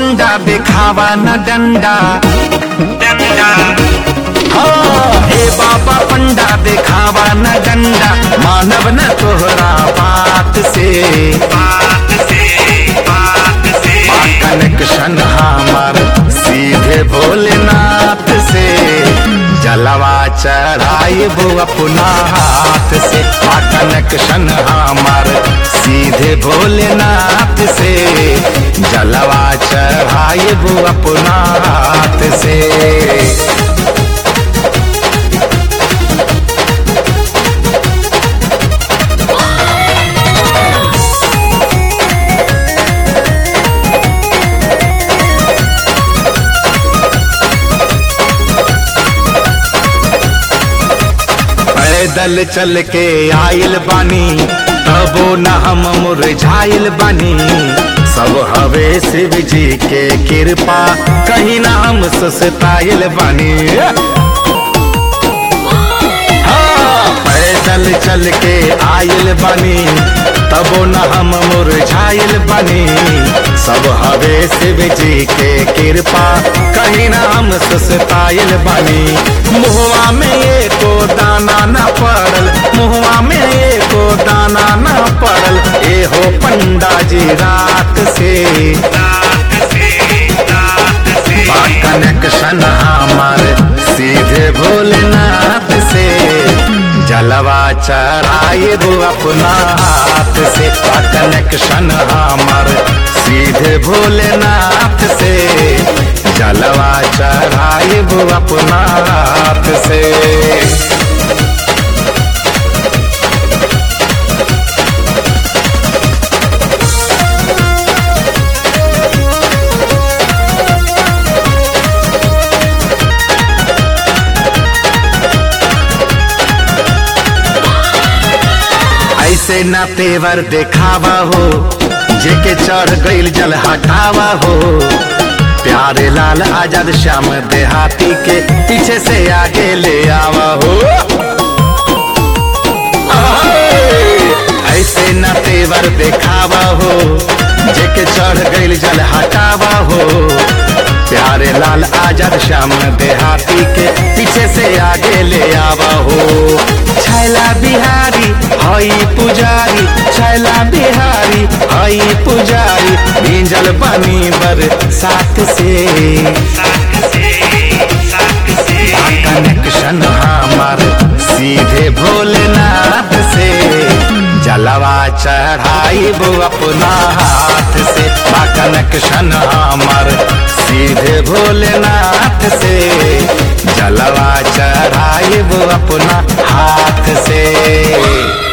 पंडा दिखावा न डंडा डंडा हाँ, ए बाबा पंडा दिखावा न डंडा मानव न तोहरा बात से बात से बात से कनेक्शन हमार सीधे भोलेनाथ से जलवा चढ़ाई वो अपना हाथ से कनेक्शन हमार सीधे भोलेनाथ से जलवा चढ़ाई वो अपना हाथ से पैदल चल के आयल बानी तबो न हम मुरझाइल बानी सब हवे शिव जी के कृपा कहीं ना हम सस्ताइल बानी हाँ, पैदल चल के आयल बानी तबो न हम मुरझाइल बानी सब हवे शिव जी के कृपा कहीं ना हम सस्ताइल बानी मुहवा में ये को दाना न पड़ल मुहवा में ये को दाना न पड़ल ए हो पंडा जी रात से रात से रात से कनेक्शन हमार सीधे भोलेनाथ से जलवा चढ़ाए वो अपना हाथ से कनेक्शन हमार सीधे भोलेनाथ से जलवा चढ़ाए वो अपना हाथ से ऐसे न तेवर देखावा हो जेके चढ़ गईल जल हटावा हो प्यारे लाल आजाद श्याम देहाती के पीछे से आगे ले आवा हो ऐसे न तेवर देखावा हो जेके चढ़ गईल जल हटावा हो प्यारे लाल आजाद श्याम देहाती के पीछे से आगे ले आवा हो छैला बिहारी हई पुजारी छैला बिहारी हई पुजारी भींजल बनी बर साथ से कनेक्शन हमार सीधे भोलेनाथ से जलवा चढ़ाई वो अपना हाथ से बा कनेक्शन हमार सीधे भोलेनाथ से जलवा चढ़ाई वो अपना हाथ से